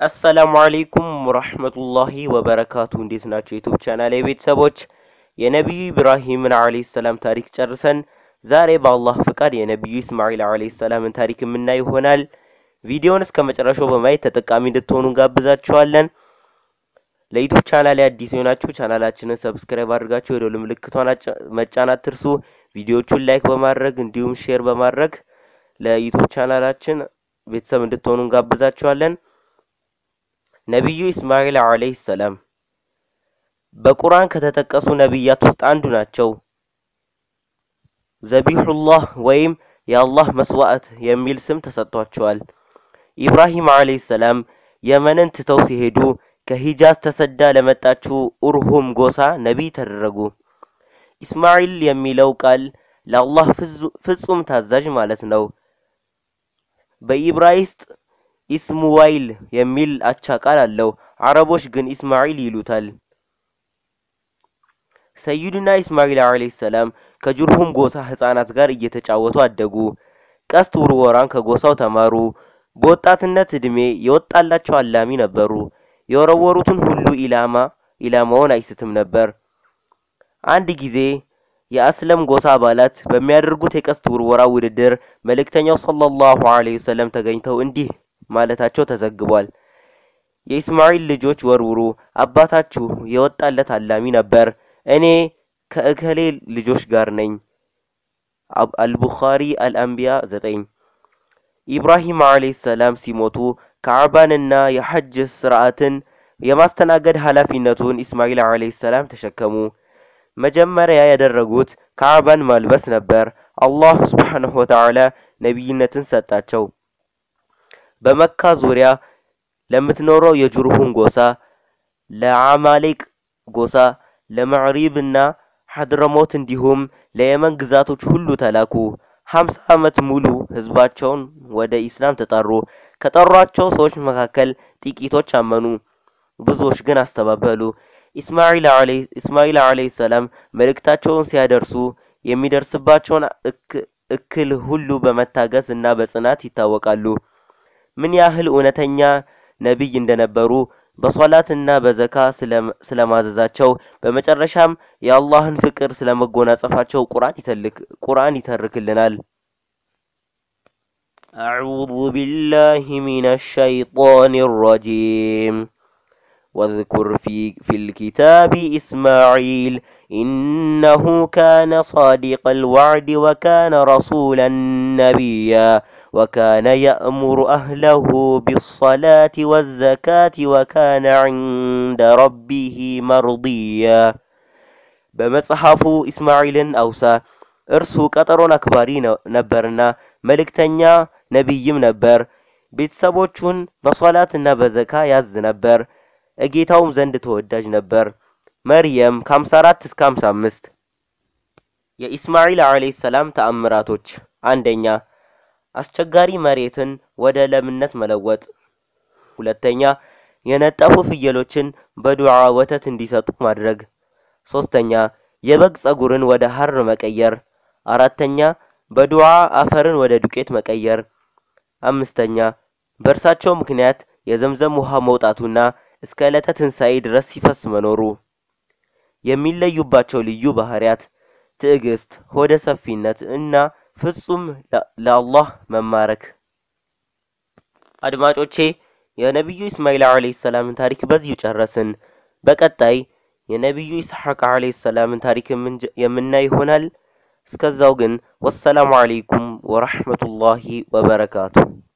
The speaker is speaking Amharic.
አሰላሙ አሌይኩም ወረህመቱላሂ ወበረካቱ። እንዴት ናቸው ዩቱብ ቻናል ቤተሰቦች? የነቢዩ ኢብራሂምን አለይሂ ሰላም ታሪክ ጨርሰን ዛሬ በአላህ ፍቃድ የነቢዩ ኢስማኤል አለይሂ ሰላምን ታሪክ የምናይ ይሆናል። ቪዲዮውን እስከ መጨረሻው በማየት ተጠቃሚ እንድትሆኑ እንጋብዛችኋለን። ለዩቱብ ቻናል አዲስ የሆናችሁ ቻናላችንን ሰብስክራይብ አድርጋችሁ የደወል ምልክቷን መጫን አትርሱ። ቪዲዮቹን ላይክ በማድረግ እንዲሁም ሼር በማድረግ ለዩቱብ ቻናላችን ቤተሰብ እንድትሆኑ እንጋብዛችኋለን። ነቢዩ ኢስማኤል አለይሂ ሰላም በቁርአን ከተጠቀሱ ነቢያት ውስጥ አንዱ ናቸው። ዘቢሑላህ ወይም የአላህ መስዋዕት የሚል ስም ተሰጥቷቸዋል። ኢብራሂም አለይሂ ሰላም የመንን ትተው ሲሄዱ ከሂጃዝ ተሰዳ ለመጣችው ኡርሁም ጎሳ ነቢይ ተደረጉ። ኢስማኤል የሚለው ቃል ለአላህ ፍጹም ታዛዥ ማለት ነው። በኢብራይስጥ ኢስሙዋይል የሚል አቻ ቃል አለው። አረቦች ግን ኢስማኤል ይሉታል። ሰይዱና ኢስማኤል አለይሂ ሰላም ከጁርሁም ጎሳ ህፃናት ጋር እየተጫወቱ አደጉ። ቀስት ውርወራን ከጎሳው ተማሩ። በወጣትነት እድሜ የወጣላቸው አላሚ ነበሩ። የወረወሩትን ሁሉ ኢላማ ኢላማውን አይስትም ነበር። አንድ ጊዜ የአስለም ጎሳ አባላት በሚያደርጉት የቀስት ውርወራ ውድድር መልእክተኛው ሰለላሁ ዐለይሂ ወሰለም ተገኝተው እንዲህ ማለታቸው ተዘግቧል። የኢስማኤል ልጆች ወርውሩ፣ አባታችሁ የወጣለት አላሚ ነበር። እኔ ከእከሌ ልጆች ጋር ነኝ። አልቡኻሪ አልአንቢያ ዘጠኝ ኢብራሂም አለይሂ ሰላም ሲሞቱ ካዕባንና የሐጅ ስርዓትን የማስተናገድ ኃላፊነቱን ኢስማኤል አለይሂ ሰላም ተሸከሙ። መጀመሪያ ያደረጉት ካዕባን ማልበስ ነበር። አላህ ሱብሓነሁ ወተዓላ ነቢይነትን ሰጣቸው። በመካ ዙሪያ ለምትኖረው የጁርሁም ጎሳ፣ ለአማሌቅ ጎሳ፣ ለመዕሪብ እና ሐድረሞት እንዲሁም ለየመን ግዛቶች ሁሉ ተላኩ። ሀምሳ ዓመት ሙሉ ህዝባቸውን ወደ ኢስላም ተጠሩ። ከጠሯቸው ሰዎች መካከል ጥቂቶች አመኑ፣ ብዙዎች ግን አስተባበሉ። ኢስማኤል አለይሂ ሰላም መልእክታቸውን ሲያደርሱ የሚደርስባቸውን እክል ሁሉ በመታገስ እና በጽናት ይታወቃሉ። ምን ያህል እውነተኛ ነቢይ እንደነበሩ በሶላትና በዘካ ስለማዘዛቸው በመጨረሻም የአላህን ፍቅር ስለመጎናጸፋቸው ቁርአን ይተርክልናል። አዑዙ ቢላሂ ሚነ ሸይጣኒ ረጂም ወዝኩር ፊል ኪታቢ ኢስማዒል ኢነሁ ካነ ሳዲቀል ወዕድ ወካነ ረሱለን ነቢያ ወካነ የእሙሩ አህለሁ ቢሰላቲ ወዘካቲ ወካነ ዒንደ ረቢህ መርድያ። በመጽሐፉ ኢስማዒልን አውሳ፣ እርሱ ቀጠሮን አክባሪ ነበርና መልእክተኛ ነቢይም ነበር። ቤተሰቦቹን በሶላትና በዘካ ያዝ ነበር፣ እጌታውም ዘንድ ተወዳጅ ነበር። መርየም ከ54 እስከ 55 የኢስማዒል አለይሂ ሰላም ተአምራቶች አንደኛ አስቸጋሪ መሬትን ወደ ለምነት መለወጥ። ሁለተኛ የነጠፉ ፍየሎችን በዱዓ ወተት እንዲሰጡ ማድረግ። ሶስተኛ የበግ ጸጉርን ወደ ሐር መቀየር። አራተኛ በዱዓ አፈርን ወደ ዱቄት መቀየር። አምስተኛ በእርሳቸው ምክንያት የዘምዘም ውሃ መውጣቱና እስከ ዕለተ ትንሣኤ ድረስ ሲፈስ መኖሩ። የሚለዩባቸው ልዩ ባህሪያት ትዕግስት፣ ሆደ ሰፊነት እና ፍጹም ለአላህ መማረክ። አድማጮቼ የነቢዩ ኢስማኤል አለይሂ ሰላምን ታሪክ በዚሁ ጨረስን። በቀጣይ የነቢዩ ኢስሐቅ አለይሂ ሰላምን ታሪክ የምናይ ይሆናል። እስከዛው ግን ወሰላሙ አለይኩም ወረሕመቱላሂ ወበረካቱ።